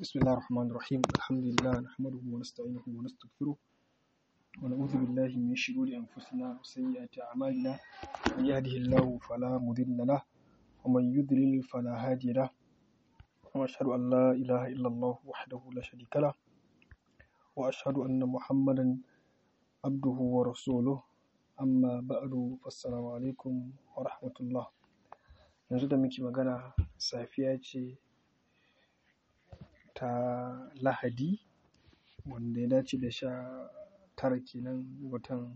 بسم الله الرحمن الرحيم الحمد لله نحمده ونستعينه ونستغفره ونعوذ بالله من شرور أنفسنا وسيئات أعمالنا من يهده الله فلا مضل له ومن يضلل فلا هادي له وأشهد أن لا إله إلا الله وحده لا شريك له وأشهد أن محمدا عبده ورسوله أما بعد فالسلام عليكم ورحمة الله yanzu da muke magana safiya ce ta lahadi wanda ya dace da sha tara kenan watan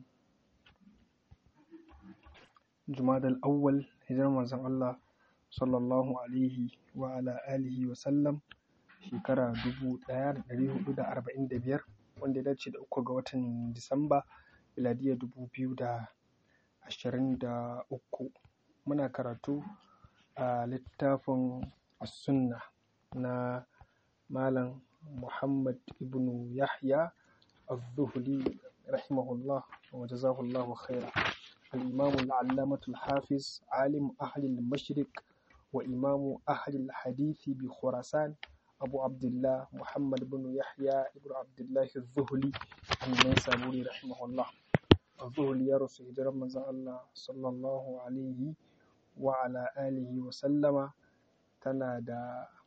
jumadal awwal hijirar manzon Allah sallallahu alaihi wa ala alihi wa sallam shekara dubu ɗaya da ɗari huɗu da arba'in da biyar wanda ya dace da uku ga watan disamba miladiya dubu biyu da ashirin da uku muna karatu a littafin sunna na malam muhammad ibnu yahya الظهلي رحمه الله وجزاه الله خيرا الإمام العلامة الحافظ عالم أهل المشرق وإمام أهل الحديث بخراسان أبو عبد الله محمد بن يحيى بن عبد الله الظهلي النيسابوري رحمه الله الظهلي يا رسول الله صلى الله عليه وعلى آله وسلم تنادى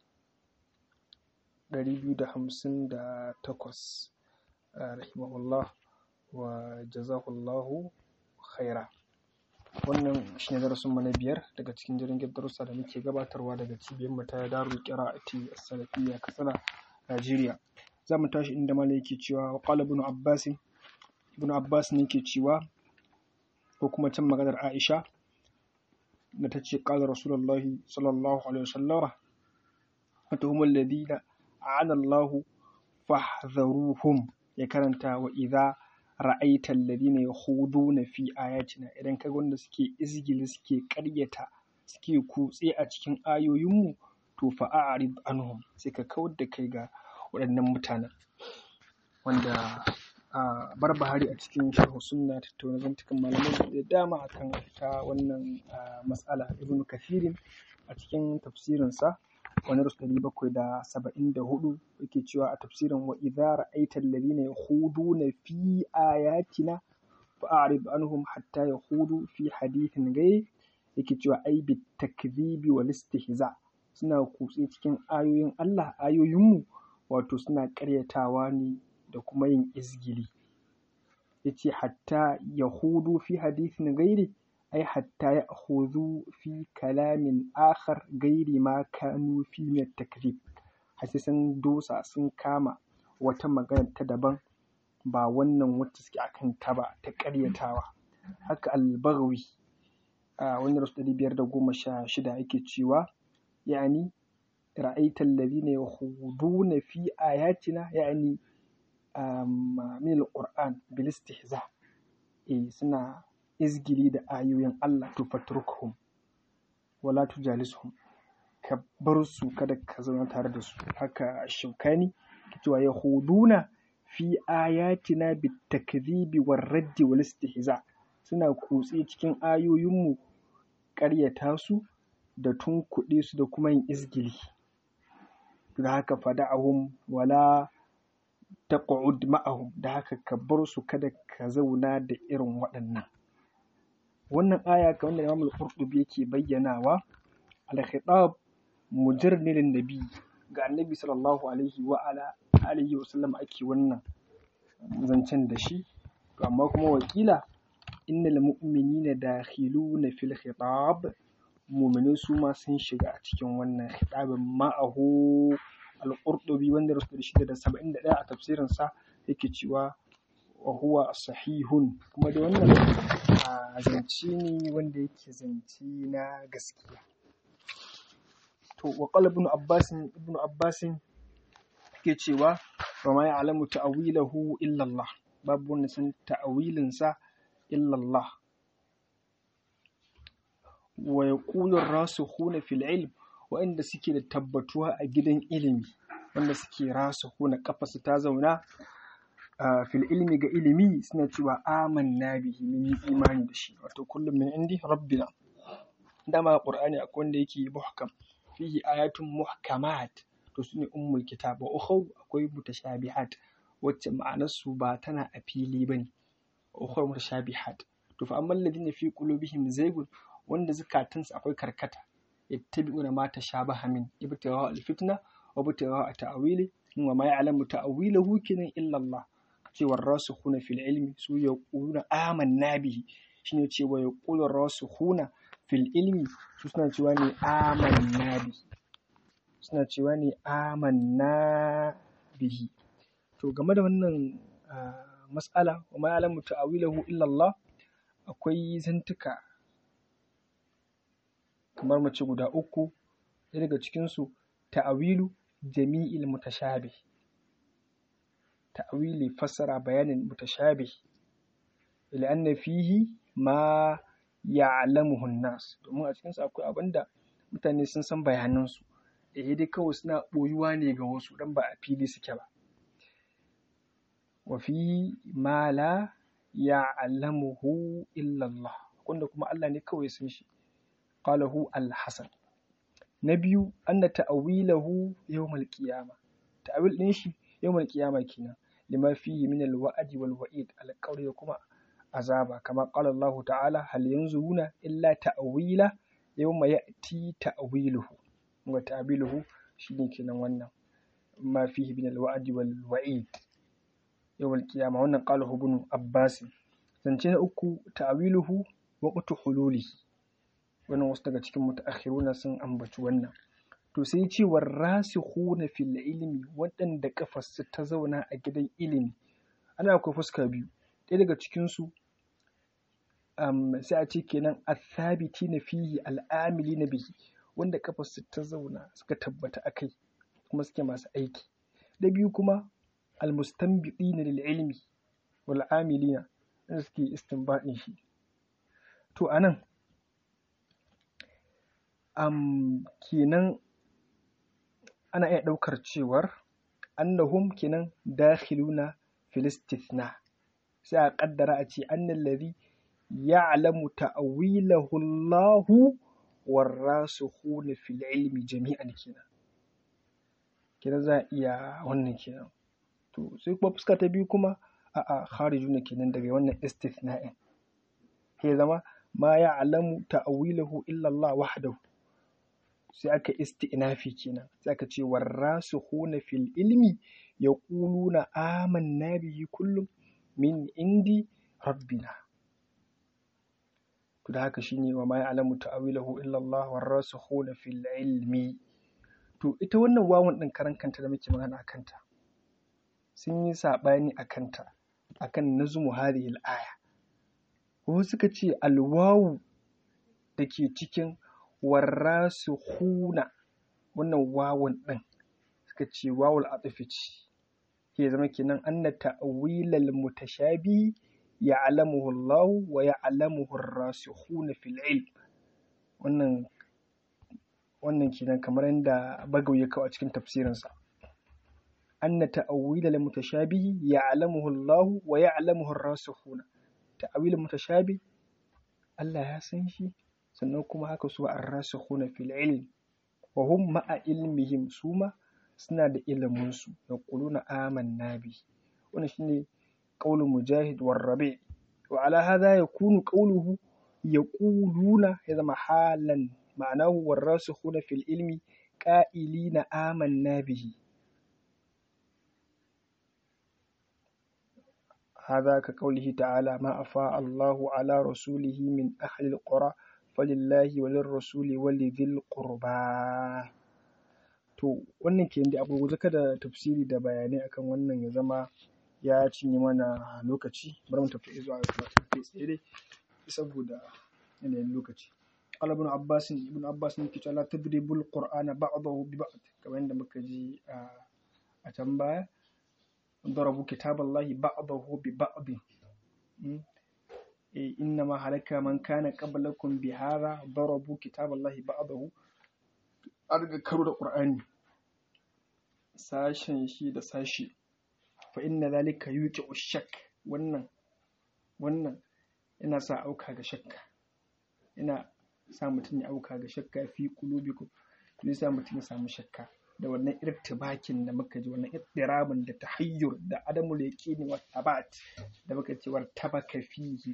258 rahimahullah wa jazahullahu khaira wannan shi ne darasin mu na biyar daga cikin jirgin darussa da muke gabatarwa daga cibiyar mu ta darul qira'ati as-salafiyya katsina Najeriya za mu tashi inda malai yake cewa wa qala ibn abbas ibn abbas ne yake cewa ko kuma can maganar aisha da ta ce qala rasulullahi sallallahu alaihi wasallam fatuhum alladhina a'ana Allahu fahdharuhum ya karanta wa idza ra'aita alladhina yakhuduna fi ayatina idan kaga wanda suke izgili suke ƙaryata suke kutse a cikin ayoyinmu to fa a'rid anhum sai ka kawar da kai ga waɗannan mutanen wanda a barbahari a cikin sharhu sunna tattauna zantukan malamai da dama akan ta wannan mas'ala ibnu kathirin a cikin tafsirinsa wani rasu ɗari bakwai da saba'in da hudu yake cewa a tafsirin wa idza ra'aita alladhina yakhuduna fi ayatina fa'rid anhum hatta yakhudu fi hadithin ghayr yake cewa ai bit takdhibi wal istihza suna kutse cikin ayoyin Allah ayoyinmu wato suna ƙaryatawa ne da kuma yin izgili yace hatta yahudu fi hadithin ghairi ai hatta ya huzu fi kalamin akhar gairi ma kanu fi min takrib har sai sun dosa sun kama wata magana ta daban ba wannan wacce suke akan ta ba ta ƙaryatawa haka albagawi a wani rasu ɗari biyar da goma sha shida yake cewa yani ra'aita alladhina yakhuduna fi ayatina yani min alquran bil istihza eh suna izgili da ayoyin Allah to fatrukhum wala tujalisuhum ka bar su kada ka zauna tare da su haka shaukani cewa yahuduna fi ayatina bitakdhibi war raddi wal istihza suna kutse cikin ayoyinmu ƙaryata su da tunkuɗe su da kuma yin izgili da haka fada'ahum wala taq'ud ma'ahum da haka ka bar su kada ka zauna da irin waɗannan wannan aya kamar da Imam al-Qurtubi yake bayyanawa al-khitab mujarrid lin nabi ga annabi sallallahu alaihi wa ala alihi wa sallam ake wannan zancen da shi to amma kuma wakila innal mu'minina dakhiluna fil khitab mu'minai su ma sun shiga a cikin wannan khitabin ma'ahu al-Qurtubi wanda rasul shida da saba'in da ɗaya a tafsirinsa yake cewa wa huwa sahihun kuma da wannan a zance ne wanda yake zance na gaskiya to wa qala ibn abbas ibn abbas yake cewa wa ma ya'lamu ta'wilahu illa Allah babu wanda san ta'wilin sa illa Allah wa yaqulu ar-rasikhuna fil ilm wa'anda suke da tabbatuwa a gidan ilimi wanda suke rasikhuna kafasu ta zauna fil ilmi ga ilimi suna cewa amanna bihi mun yi imani da shi wato kullum min indi rabbina dama qur'ani akwai wanda yake muhkam fihi ayatun muhkamat to su ne ummul kitab wa ukhra akwai mutashabihat wacce ma'anarsu ba tana a fili bane ukhra mutashabihat to fa amma alladhina fi qulubihim zaygun wanda zukatansu akwai karkata yattabi'una ma tashabaha min ibtigha al-fitna wa ibtigha ta'wili wa ma ya'lamu ta'wilahu kinan illa Allah cewar rasikhuna fil ilmi su yaquluna amanna bihi shine cewa yaqulu rasikhuna fil ilmi su suna cewa ne amanna bihi suna cewa ne amanna bihi to game da wannan mas'ala wa ma ya'lamu ta'wilahu illa Allah akwai zantuka kamar mace guda uku ɗaya daga cikinsu ta'awilu jami'il mutashabih ta'wili fassara bayanin mutashabih ila anna fihi ma ya'lamuhu an-nas domin a cikin akwai abinda mutane sun san bayanan su eh dai kawai suna boyuwa ne ga wasu dan ba a fili suke ba wa fi ma la ya'lamuhu illa Allah wanda kuma Allah ne kawai san shi qalahu al-hasan na biyu anna ta'wilahu yawmal qiyama ta'wil din shi yawmal qiyama kenan lima fihi min al-wa'di wal wa'id al-qawli da kuma azaba kama qala Allah ta'ala hal yanzuruna illa ta'wila yawma ya'ti ta'wiluhu wa ta'wiluhu shine kenan wannan ma fihi min al-wa'di wal wa'id yawmal qiyama wannan qalahu ibn Abbas zance na uku ta'wiluhu waqtu hululihi wannan wasu daga cikin mutaakhiruna sun ambaci wannan to sai ce warasikhuna fil ilmi waɗanda kafarsu ta zauna a gidan ilimi ana akwai fuska biyu ɗaya daga cikin su um, sai a ce kenan athabiti na fihi al'amili na bihi wanda kafarsu ta zauna suka tabbata akai kuma suke masu aiki da biyu kuma almustanbiqina lil ilmi wal amilina da suke istinbadin shi to anan um, kenan ana iya ɗaukar cewar annahum kenan dakhiluna fil istithna sai a ƙaddara a ce annal ladhi ya'lamu ta'wilahu Allahu warasikhuna fil ilmi jami'an kenan kenan za a iya wannan kenan to sai kuma fuska ta biyu kuma a'a kharijuna kenan daga wannan istithna'in sai zama ma ya'lamu ta'wilahu illa Allah wahdahu sai aka isti'nafi kenan sai aka ce warrasikhuna fil ilmi yaquluna amanna bihi kullum min indi rabbina to da haka shine wa ma ya'lamu ta'wilahu illa Allah warrasikhuna fil ilmi to ita wannan wawan din karan kanta da muke magana akan ta sun yi sabani akan ta akan nazmu hadhihi al-aya wasu suka ce alwawu da ke cikin warrasikhuna wannan wawan ɗin suka ce wawul atifi ce ke zama kenan anna ta'wilal mutashabi ya'lamuhu Allah wa ya'lamuhu ar-rasikhuna fil ilm wannan wannan kenan kamar yadda Bagaw ya kawo a cikin tafsirinsa anna ta'wilal mutashabi ya'lamuhu Allah wa ya'lamuhu ar-rasikhuna ta'wilal mutashabi Allah ya san shi sannan kuma haka su ar-rasikhuna fil ilm wa hum ma'a ilmihim suma suna da ilimin su yaquluna amanna bi wannan shine qaulu mujahid war rabi wa ala hadha yakunu qawluhu yaquluna ya zama halan ma'anahu war-rasikhuna fil ilmi qa'ilina amanna bihi هذا كقوله تعالى ما أفاء الله على رسوله من أهل القرى فلله وللرسول ولذي القربى to wannan ke da abu kada tafsiri da bayanai akan wannan ya zama ya cinye mana lokaci bari mu tafi zuwa karatu kai tsaye dai saboda yanayin lokaci qala ibn abbas ibn abbas ne ke cewa la tadribul qur'ana ba'dahu bi ba'd kamar yadda muka ji a can baya ضربوا كتاب الله بعضه ببعض إنما هلك من كان قبلكم بهذا ضربوا كتاب الله بعضه arga karo da ƙur'ani sashen shi da sashi fa inna zalika yuqi ushak wannan wannan yana sa auka ga shakka yana sa mutum ya auka ga shakka fi qulubikum to sa mutum ya samu shakka da wannan irtibakin da muka ji wannan irtirabin da tahayyur da adamul yaqini wa tabat da muka ce war tabaka fihi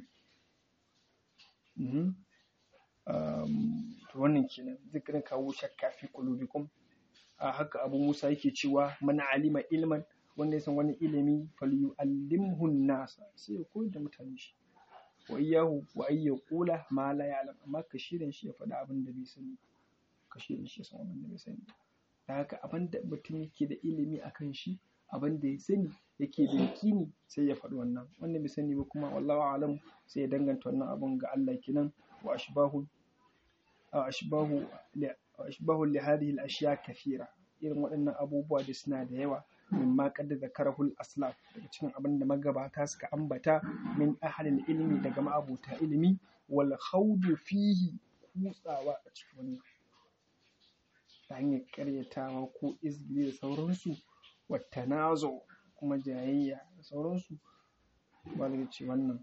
Mhm. Um, to wannan kenan zikirin kawo shakka fi qulubikum a haka abu musa yake cewa man alima ilman wanda ya san wani ilimi falyu'allimhu nasa sai ya koyar da mutane shi wa iyyahu wa ay yaqula ma la ya'lam amma ka shirin shi ya faɗa abin da bai sani ka shirin shi ya san abin da bai sani da haka abin da mutum yake da ilimi akan shi abin da ya sani yake da yakini sai ya faɗi wannan wanda bai sani ba kuma wallahu alam sai ya danganta wannan abun ga Allah kenan wa ashbahu wa ashbahu li wa ashbahu li hadhihi al-ashya kathira irin waɗannan abubuwa da suna da yawa mimma qad zakarahul aslaf daga cikin abin da magabata suka ambata min ahlil ilmi daga ma'abuta ilimi wal khawdu fihi kutsawa a cikin wannan ta hanyar karyatawa ko izgili da sauransu wattanazo kuma jayayya da sauransu ba da ce wannan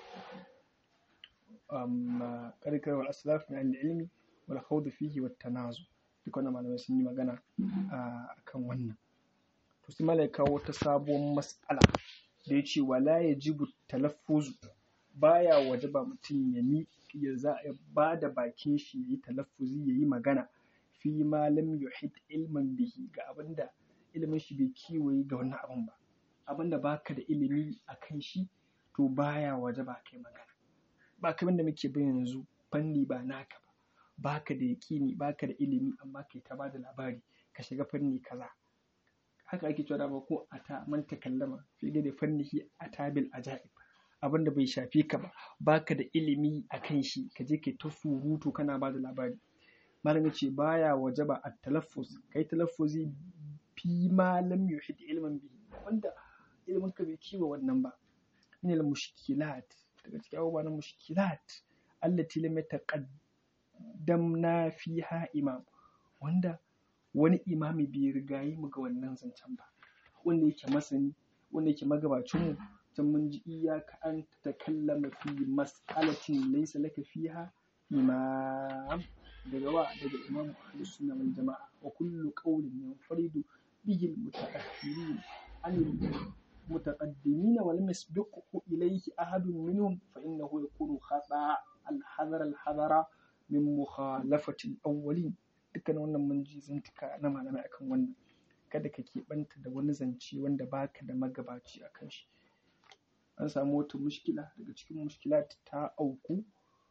amma karkarwar aslaf na ilmi wal khawdu fihi wattanazo duk wannan malamai sun yi magana a kan wannan to sai malai kawo wata sabuwar mas'ala da ya ce wala yajibu talaffuzu baya wajaba mutum ya mi ya za ya ba da bakin shi yayi talaffuzi yayi magana fi ma lam yuhit ilman bihi ga abinda ilimin shi bai kiwaye ga wannan abin ba abinda baka da ilimi a kan shi to baya waje ba kai magana ba kamar da muke bayan yanzu fanni ba naka ba baka da yaƙini baka da ilimi amma kai ta bada labari ka shiga fanni kaza haka ake cewa dama ko a ta man takallama fi da fannihi a tabil ajaib abinda bai shafe ka ba baka da ilimi a kan shi ka je kai ta surutu kana bada labari malamin ce baya wajaba a talaffuz kai talaffuzi fi ma lam yuhid ilman bihi wanda ilimin ka bai kiwa wannan ba min al mushkilat daga cikin abubuwa na mushkilat allati lam yataqaddamna fiha imam wanda wani imami bai rigayi mu ga wannan zancen ba wanda yake masani wanda yake magabacin mu can mun ji iyaka an takallama fi mas'alatin laysa laka fiha imam daga wa daga imam ahlus sunna wal jama'a wa kullu qawlin yanfaridu bihi al mutaakhirin an المتقدمين ولم يسبقه إليه أحد منهم فإنه يكون خطأ الحذر الحذر من مخالفة الأولين dukkan wannan mun ji zantuka na malamai akan wannan kada ka keɓanta da wani zance wanda baka da magabaci a kan shi an samu wata mushkila daga cikin mushkila ta auku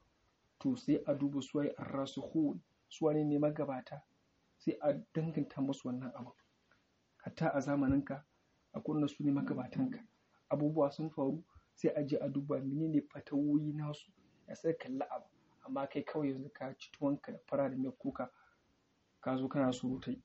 to sai a duba suwaye arrasukhun suwane ne magabata sai a danganta musu wannan abu hatta a zamaninka a kunna su ne magabatanka abubuwa sun faru sai a je a duba menene fatawoyi nasu ya sai kalli abu amma kai kawai yanzu ka ci tuwonka da fara da mai kuka ka zo kana surutai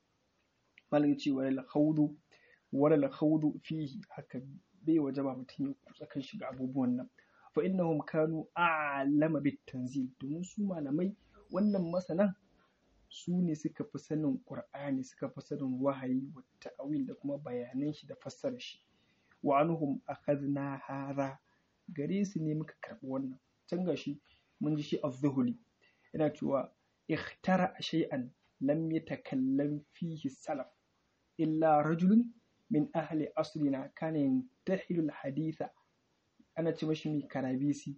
malam ce wala khawdu wala khawdu fihi haka bai waje ba mutum ya kutsa kan shiga abubuwan nan fa innahum kanu a'lama bit tanzil domin su malamai wannan masanan su ne suka fi sanin ƙur'ani suka fi sanin wahayi wa ta'awil da kuma bayanan shi da fassarar shi wa anhum akhadna hara gare su ne muka karɓi wannan can gashi mun ji shi az-zuhuli yana cewa ikhtara shay'an lam yatakallam fihi salaf illa rajulun min ahli asrina kana yantahilu al-haditha ana ce mashi mai karabisi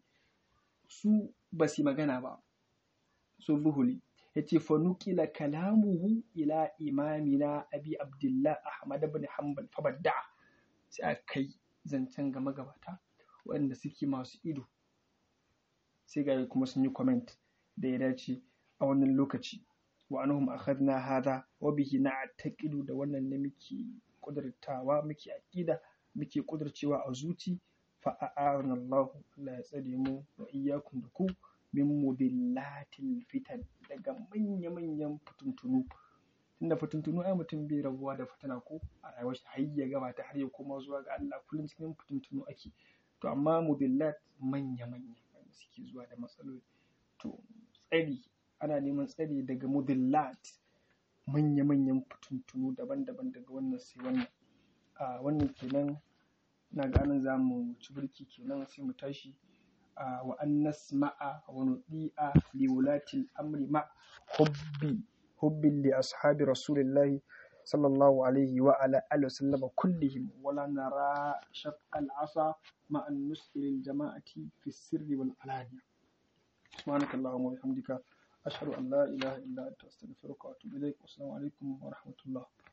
su ba su magana ba su zuhuli ya ce fanukila kalamuhu ila imamina abi abdullah ahmad ibn hanbal fabadda sai a kai zancen ga magabata waɗanda suke masu ido sai ga kuma sun yi comment da ya dace a wannan lokaci wa anhum akhadna hada wa bihi na'taqidu da wannan ne muke kudurtawa muke aqida muke kudurcewa a zuci fa a'arna Allah Allah ya tsare mu wa iyyakum da ku min mudillatil fitan daga manya-manyan fituntunu tunda fituntunu ai mutum bai rabuwa da fitina ko a rayuwar shi har ya gabata har ya koma zuwa ga Allah kullum cikin fituntunu ake to amma mudillat manya-manya wanda suke zuwa da matsaloli to tsari ana neman tsari daga mudillat manya-manyan fituntunu daban-daban daga wannan sai wannan a wannan kenan na ganin za mu ci birki kenan sai mu tashi wa an nasma'a wa nudi'a li wulati al-amri ma hubbi حب لأصحاب رسول الله صلى الله عليه وعلى آله وسلم كلهم ولا نرى شق العصا مع النصح للجماعة في السر والعلانية سبحانك اللهم وبحمدك أشهد أن لا إله إلا أنت أستغفرك وأتوب إليك والسلام عليكم ورحمة الله